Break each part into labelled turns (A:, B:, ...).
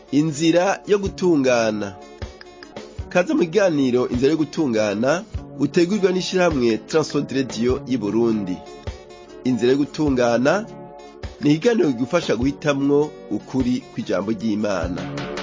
A: inzira yo gutungana kaze mu kiganiro inzira yo gutungana utegurirwa n'ishirahamwe Transworld Radio y'Uburundi inzira yo gutungana ni ikiganiro kigufasha guhitamwo ukuri kw'ijambo ry'Imana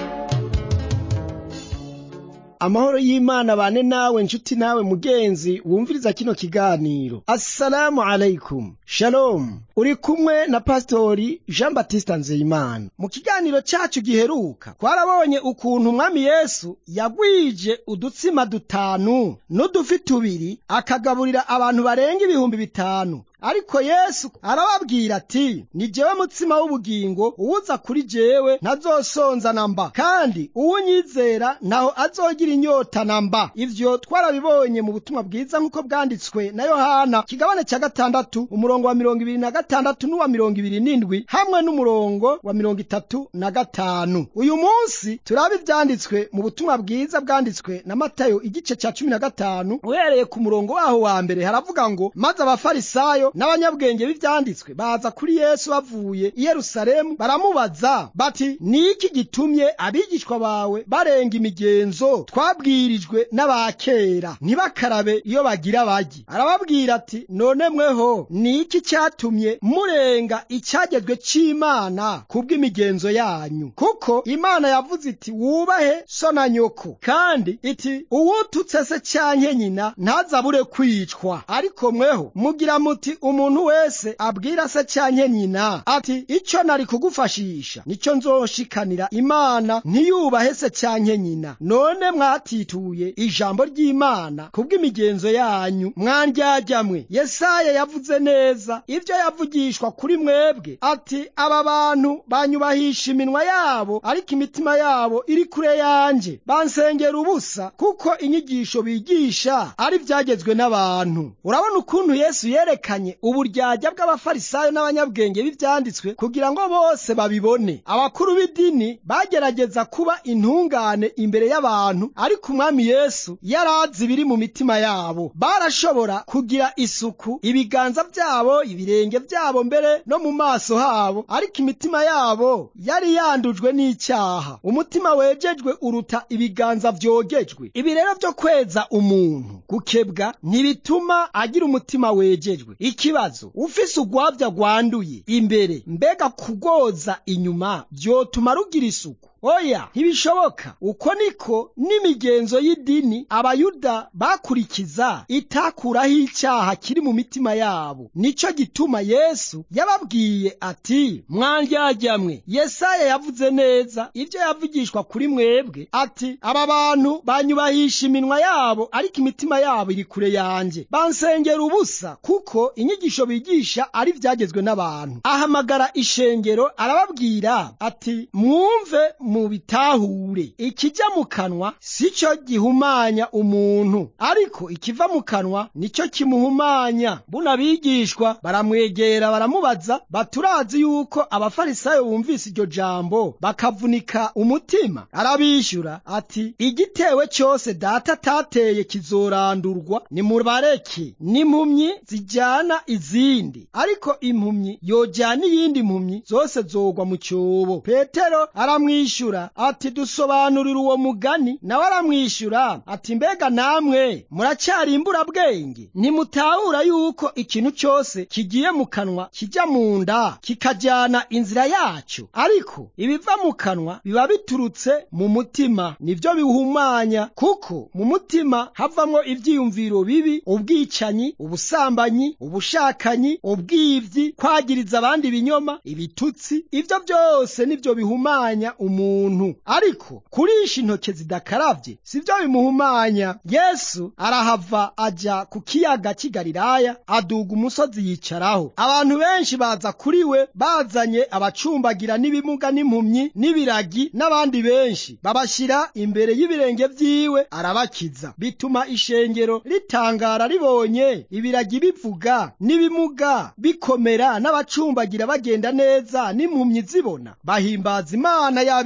B: amahoro y'imana bane nawe nshuti nawe mugenzi wumviriza kino kiganiro assalamu alaikum shalom uri kumwe na pastori jean batista nzeyimana mu kiganiro cacu giheruka twarabonye ukuntu umwami yesu yagwije udutsima dutanu n'udufi tubiri akagaburira abantu barenga ibihumbi bitanu ariko yesu arababwira ati ni jewe mutsima w'ubugingo uwuza kuri jewe ntazosonza na mba kandi uwunyizera ntaho azogira inyota na mba ivyo twarabibonye mu butumwa bwiza nk'uko bwanditswe na yohana kigabane ca gatandatu umurongo wa mirongo ibiri na gatandatu n'uwa mirongo ibiri n'indwi hamwe n'umurongo wa mirongo itatu na gatanu uyu munsi turaba ivyanditswe mu butumwa bwiza bwanditswe na matayo igice ca cumi na gatanu uhereye ku murongo waho wa mbere haravuga ngo maze abafarisayo n'abanyabwenge b'ivyanditswe baza kuri yesu bavuye i yerusalemu baramubaza bati ni iki gitumye abigishwa bawe barenga imigenzo twabwirijwe n'abakera ntibakarabe iyo bagira bagi arababwira ati none mweho ni iki cyatumye murenga icyagezwe c'imana kubw'imigenzo yanyu kuko imana yavuze iti wubahe so na nyoko kandi iti uwututse se canke nyina ntazabure kwicwa ariko mweho mugira muti umuntu wese abwira se canke nyina ati ico nari kugufashisha nico nzoshikanira imana ntiyubahe se canke nyina none mwatituye ijambo ry'imana kubw'imigenzo yanyu mwandyajyamwe yesaya yavuze neza ivyo yavugishwa kuri mwebwe ati aba bantu banyubahisha iminwa yabo ariko imitima yabo iri kure yanje bansengera ubusa kuko inyigisho bigisha ari vyagezwe n'abantu urabona ukuntu yesu yerekanye uburyarya bw'abafarisayo n'abanyabwenge b'ivyanditswe kugira ngo bose babibone abakuru b'idini bagerageza kuba intungane imbere y'abantu ariko umwami yesu yarazi ibiri mu mitima yabo barashobora kugira isuku ibiganza vyabo ibirenge vyabo mbere no mu maso habo ariko imitima yabo yari yandujwe n'icyaha umutima wejejwe uruta ibiganza vyogejwe ibi rero vyo kweza umuntu gukebwa ntibituma agira umutima wejejwe ikibazo ufise ugwavya rwanduye imbere mbega kugoza inyuma vyotuma rugira isuku oya ntibishoboka uko niko n'imigenzo y'idini abayuda bakurikiza itakuraho icyaha kiri mu mitima yabo nico gituma yesu yababwiye ati mwandyajyamwe yesaya yavuze neza ibyo yavugishwa kuri mwebwe ati aba bantu banyubahisha iminwa yabo ariko imitima yabo iri kure yanjye bansengera ubusa kuko inyigisho bigisha ari vyagezwe n'abantu ahamagara ishengero arababwira ati mwumve mu bitahure ikijya mu kanwa si cyo gihumanya umuntu ariko ikiva mu kanwa nicyo kimuhumanya buno abigishwa baramwegera baramubaza baturazi yuko abafarisayo bumvise iryo jambo bakavunika umutima arabishyura ati igitewe cyose data atateye kizorandurwa nimubareke n'impumyi zijyana izindi ariko impumyi yojyana iyindi mpumyi zose zogwa mu cyobo petero aramwishyura ati dusobanurira uwo mugani nawe aramwishyura ati mbega namwe muracyari imburabwenge ntimutahura yuko ikintu cyose kigiye mu kanwa kijya mu nda kikajyana inzira yacyo ariko ibiva mu kanwa biba biturutse mu mutima nibyo biwuhumanya kuko mu mutima havamwo ibyiyumviro bibi ubwicanyi ubusambanyi ubushakanyi ubwivyi kwagiriza abandi ibinyoma ibitutsi ibyo byose nibyo bihumanya umuntu ariko kurisha intoke zidakaravye sivyo bimuhumanya yesu arahava aja ku kiyaga cy'i galilaya aduga umusozi yicaraho abantu benshi baza kuri we bazanye abacumbagira n'ibimuga n'impumyi n'ibiragi n'abandi benshi babashyira imbere y'ibirenge vyiwe arabakiza bituma ishengero ritangara ribonye ibiragi bivuga n'ibimuga bikomera n'abacumbagira bagenda neza n'impumyi zibona bahimbaza imana y'abisirayeli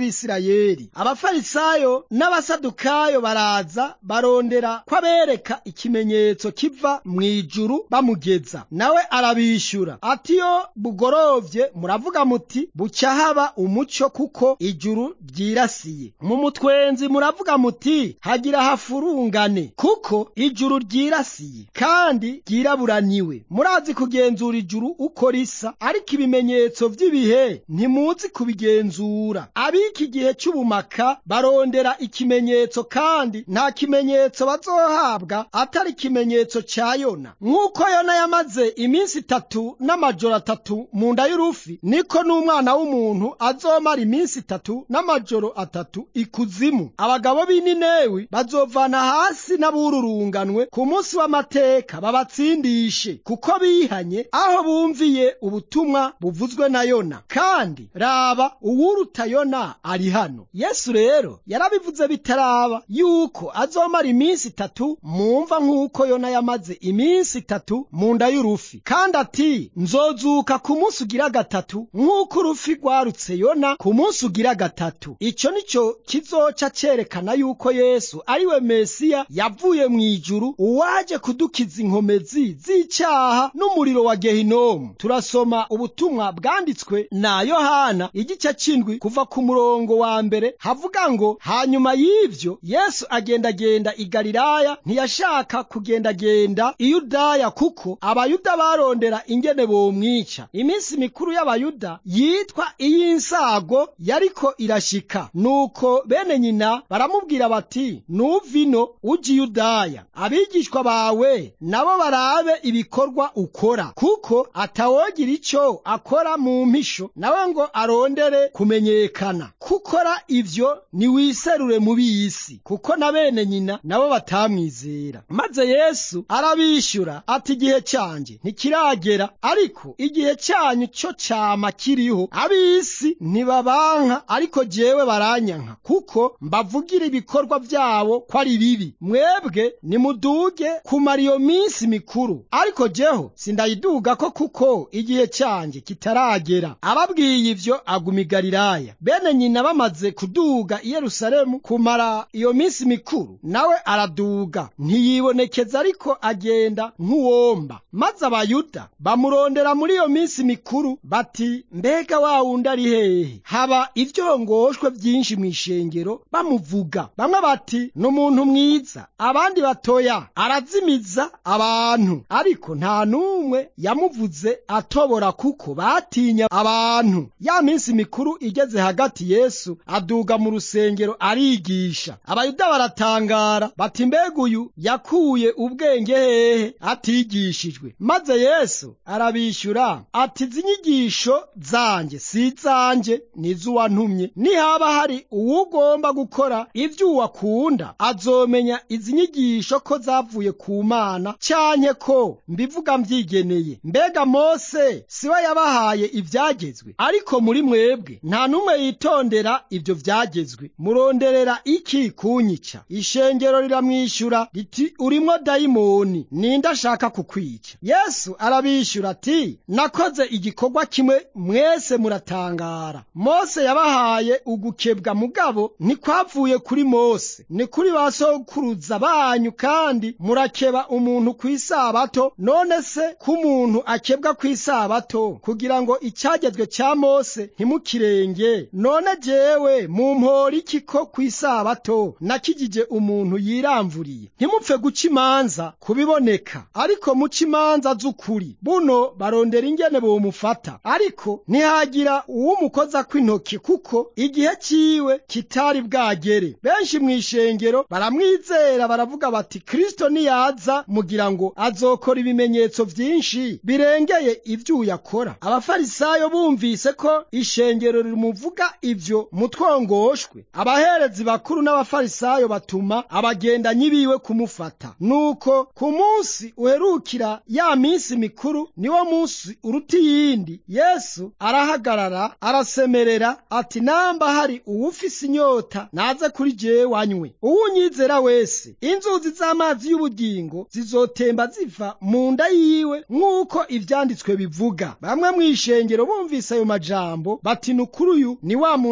B: b'abisirayeli abafarisayo n'abasadukayo baraza barondera ko abereka ikimenyetso kiva mu ijuru bamugeza nawe arabishyura ati iyo bugorovye muravuga muti bucya haba umucyo kuko ijuru ryirasiye mu mutwenzi muravuga muti hagira hafurungane kuko ijuru ryirasiye kandi ryiraburaniwe murazi kugenzura ijuru uko risa ariko ibimenyetso by'ibihe ntimuzi kubigenzura ab'iki gihe cy'ubumaka barondera ikimenyetso kandi nta kimenyetso bazohabwa atari ikimenyetso cya yona nk'uko yona yamaze iminsi itatu n'amajoro atatu mu nda y'urufi niko n'umwana w'umuntu azomara iminsi itatu n'amajoro atatu ikuzimu abagabo b'ininewi bazovana hasi n'abururunganwe ku munsi w'amateka babatsindishe kuko bihanye aho bumviye ubutumwa buvuzwe na yona kandi raba uwuruta yona ari hano yesu rero yarabivuze bitaraba yuko azomara iminsi itatu mumva nk'uko yona yamaze iminsi itatu mu nda y'urufi kandi ati nzozuka ku munsi ugira gatatu nk'uko urufi rwarutse yona ku munsi ugira gatatu icyo ni cyo kizoca cyerekana yuko yesu ari we mesiya yavuye mu ijuru uwaje kudukiza inkomezi z'icyaha n'umuriro wa gehinomu turasoma ubutumwa bwanditswe na yohana igice cy'indwi kuva ku murongo wa mbere havuga ngo hanyuma y'ibyo yesu agendagenda i galilaya ntiyashaka kugendagenda i yudaya kuko abayuda barondera ingene bomwica iminsi mikuru y'abayuda yitwa iy'insago yariko irashika nuko bene nyina baramubwira bati nuvino ujya i yudaya abigishwa bawe nabo barabe ibikorwa ukora kuko atawogira icyo akora mu mpisho nawe ngo arondere kumenyekana kukora ivyo niwiserure mu b'isi kuko na bene nyina nabo batamwizera maze yesu arabishyura ati igihe cyanjye ntikiragera ariko igihe cyanyu cyo cyama kiriho ab'isi ntibabanka ariko jewe baranyanka kuko mbavugira ibikorwa byabo ko ari bibi mwebwe nimuduge kumara iyo minsi mikuru ariko jeho sindayiduga ko kuko igihe cyanjye kitaragera ababwiye ivyo aguma i galilaya bene nyina bamaze kuduga i yerusalemu kumara iyo minsi mikuru nawe araduga ntiyibonekeza ariko agenda nk'uwomba maze abayuda bamurondera muri iyo minsi mikuru bati mbega wa wundi ari hehe haba ivyongoshwe byinshi mu ishengero bamuvuga bamwe bati ni umuntu mwiza abandi batoya arazimiza abantu ariko nta n'umwe yamuvuze atobora kuko batinya abantu ya minsi mikuru igeze hagati yesu aduga mu rusengero arigisha abayuda baratangara bati mbega uyu yakuye ubwenge hehe atigishijwe maze yesu arabishyura ati izi nyigisho zanjye si izanjye ni iz'uwantumye nihaba hari uwugomba gukora ibyo uwakunda azomenya izi nyigisho ko zavuye ku mana cyanke ko mbivuga mbyigeneye mbega mose si we yabahaye ibyagezwe ariko muri mwebwe nta n'umwe yitondera ibyo byagezwe muronderera iki kunyica ishengero riramwishyura riti urimwo dayimoni ninde ashaka kukwica yesu arabishyura ati nakoze igikorwa kimwe mwese muratangara mose yabahaye ugukebwa mugabo ntikwavuye kuri mose ni kuri ba sokuruza banyu kandi murakeba umuntu ku isabato none se ko umuntu akebwa ku isabato kugira ngo icyagezwe cya mose ntimukirenge none jewe mumpora iki ko ku isabato nakigije umuntu yiramvuriye ntimupfe guca imanza kubiboneka ariko muca imanza z'ukuri buno barondera ingene bomufata ariko ntihagira uwumukoza kw'intoki kuko igihe ciwe kitari bwagere benshi mu ishengero baramwizera baravuga bati kristo niyaza mugira ngo azokora ibimenyetso vyinshi birengeye ivyo yakora abafarisayo bumvise ko ishengero rimuvuga ivyo mutwongoshwe abaherezi bakuru n'abafarisayo batuma abagendanyi biwe kumufata nuko ku munsi uherukira ya minsi mikuru niwo munsi uruta iyindi yesu arahagarara arasemerera ati namba hari uwufise inyota naze kuri jewe wanywe uwunyizera wese inzuzi z'amazi y'ubugingo zizotemba ziva mu nda yiwe nk'uko ivyanditswe bivuga bamwe mu ishengero bumvise ayo majambo bati nukuri uyu ni wa muntu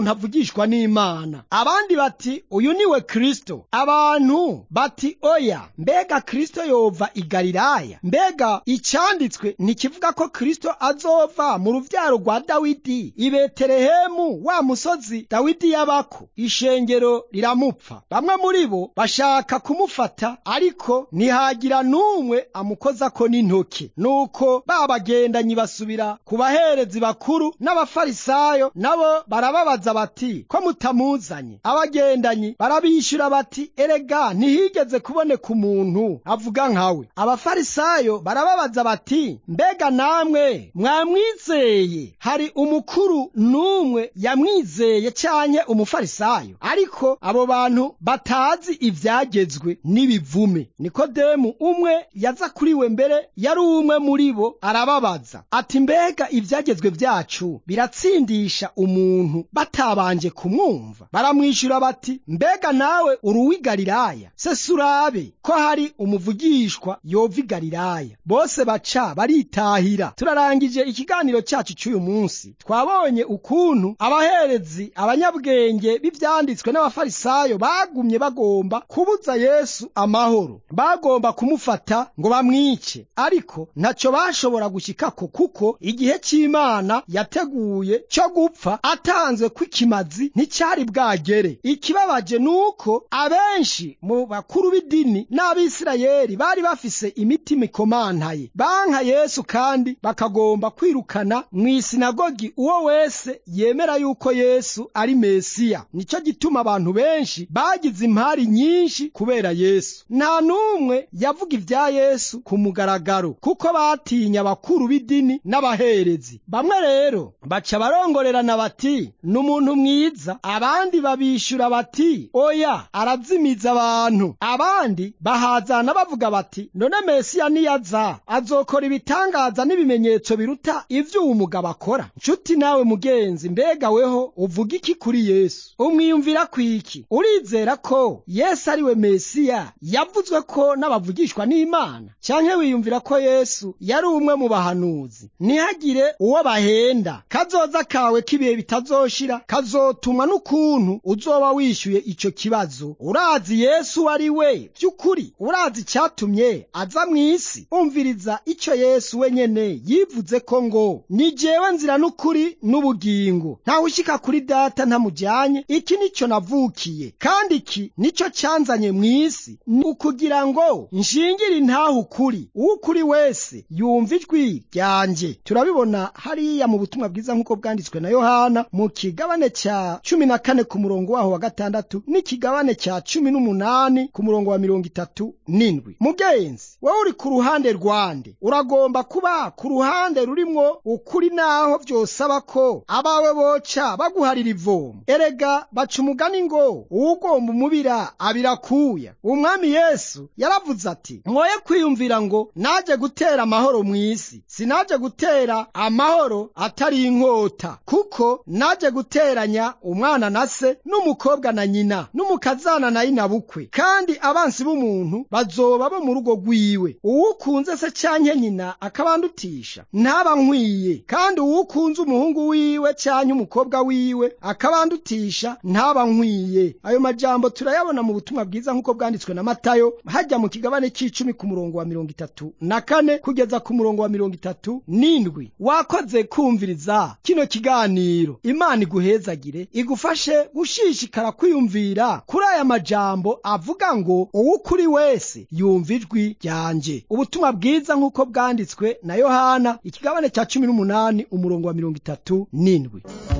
B: umuntu avugishwa n'imana abandi bati uyu niwe kristo abantu bati oya mbega kristo yova i galilaya mbega icyanditswe ntikivuga ko kristo azova mu ruvyaro rwa dawidi i betelehemu wa musozi dawidi yabako ishengero riramupfa bamwe muri bo bashaka kumufata ariko ntihagira n'umwe amukozako n'intoke nuko ba bagendanyi basubira ku baherezi bakuru n'abafarisayo nabo barababaza bati ko mutamuzanye abagendanyi barabishyura bati erega ntihigeze kuboneka umuntu avuga nkawe abafarisayo barababaza bati mbega namwe mwamwizeye hari umukuru n'umwe yamwizeye canke umufarisayo ariko abo bantu batazi ivyagezwe n'ibivume nikodemu umwe yaza kuri we mbere yari umwe muri bo arababaza ati mbega ivyagezwe vyacu biratsindisha umuntu batabanje kumwumva baramwishyura bati mbega nawe uri uw'i galilaya se surabe ko hari umuvugishwa yova i galilaya bose baca baritahira turarangije ikiganiro cyacu cy'uyu munsi twabonye ukuntu abaherezi abanyabwenge b'ivyanditswe n'abafarisayo bagumye bagomba kubuza yesu amahoro bagomba kumufata ngo bamwice ariko ntacyo bashobora gushyikako kuko igihe cy'imana yateguye cyo gupfa atanzwe kw'ikimazi nticyari bwagere ikibabaje ni uko abenshi mu bakuru b'idini n'abisirayeli bari bafise imitima ikomantaye banka yesu kandi bakagomba kwirukana mu isinagogi uwo wese yemera yuko yesu ari mesiya nicyo gituma abantu benshi bagize impari nyinshi kubera yesu nta n'umwe yavuga ibya yesu ku mugaragaro kuko batinya abakuru b'idini n'abaherezi bamwe rero baca barongorerana bati ni umuntu mwiza abandi babishyura bati oya arazimiza abantu abandi bahazana bavuga bati none mesiya niyaza azokora ibitangaza n'ibimenyetso biruta ibyo uwo mugabo akora nshuti nawe mugenzi mbega weho uvuga iki kuri yesu umwiyumvira ku iki urizera ko yesu ari we mesiya yavuzwe ko n'abavugishwa n'imana cyangwa wiyumvira ko yesu yari umwe mu bahanuzi ntihagire uwo bahenda kazoza kawe k'ibihe bitazoshira kazotumwa n'ukuntu uzoba wishyuye icyo kibazo urazi yesu ari we by'ukuri urazi icyatumye aza mu isi umviriza icyo yesu wenyene yivuze ko ngo ni jewe nzira n'ukuri n'ubugingo ntawushyika kuri data ntamujyanye iki nicyo navukiye kandi iki nicyo cyanzanye mu isi ni ukugira ngo nshingire intaho ukuri uw'ukuri wese yumva ijwi ryanjye turabibona hariya mu butumwa bwiza nk'uko bwanditswe na yohana mu kigabane cya cumi na kane ku murongo waho wa gatandatu n'ikigabane cya cumi n'umunani ku murongo wa mirongo itatu n'indwi mugenzi wowe uri ku ruhande rwande uragomba kuba ku ruhande rurimwo ukuri naho byosaba ko abawe boca baguharira ivomo erega baca umugani ngo uwugomba umubira abirakuya umwami yesu yaravuze ati mwoye kwiyumvira ngo naje gutera amahoro mu isi sinaje gutera amahoro atari inkota kuko naje guteranya umwana na se n'umukobwa na nyina n'umukazana na inabukwe kandi abansi b'umuntu bazoba bo mu rugo rwiwe uwukunze se cyanke nyina akabandutisha ntaba nkwiye kandi uwukunze umuhungu wiwe cyanke umukobwa wiwe akabandutisha ntaba nkwiye ayo majambo turayabona mu butumwa bwiza nk'uko bwanditswe na matayo hajya mu kigabane cy'icumi ku murongo wa mirongo itatu na kane kugeza ku murongo wa mirongo itatu n'indwi wakoze kumviriza kino kiganiro imana iguhezagire igufashe gushishikara kwiyumvira kuri aya majambo avuga ngo uw'ukuri wese yumva ijwi ryanjye ubutumwa bwiza nk'uko bwanditswe na yohana ikigabane cya cumi n'umunani umurongo wa mirongo itatu n'indwi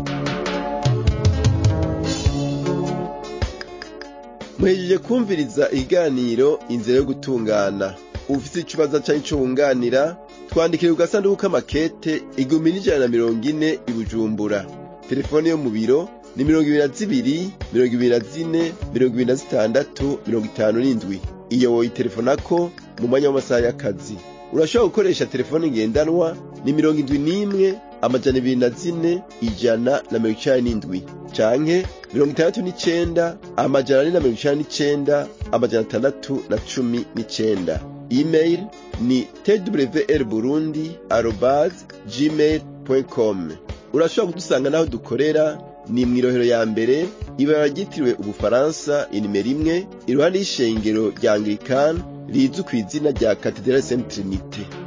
A: muhejeje kumviriza ikiganiro inzira yo gutungana ufite ikibazo cyangwa icyo wunganira twandikire ku gasanduku k'amakete igihumbi n'ijana na mirongo ine i bujumbura telefone yo mu biro ni mirongo ibiri na zibiri mirongo ibiri na zine mirongo ibiri na zitandatu mirongo itanu n'indwi iyo woyitelefonako mu mwanya w'amasaha y'akazi urashobora gukoresha telefone ngendanwa ni mirongo indwi n'imwe amajana ibiri na zine ijana na mirongo icenda n'indwi canke mirongo itandatu n'icenda amajana ane na mirongo icenda n'icenda amajana atandatu na cumi n'icenda email ni twr burundi arobase gmail com urashobora kudusanga n'aho dukorera ni mw'irohero ya mbere ibara ryitiriwe ubufaransa inimero imwe iruhande y'ishengero rya anglikani rizwi ku izina rya katedrale saint trinite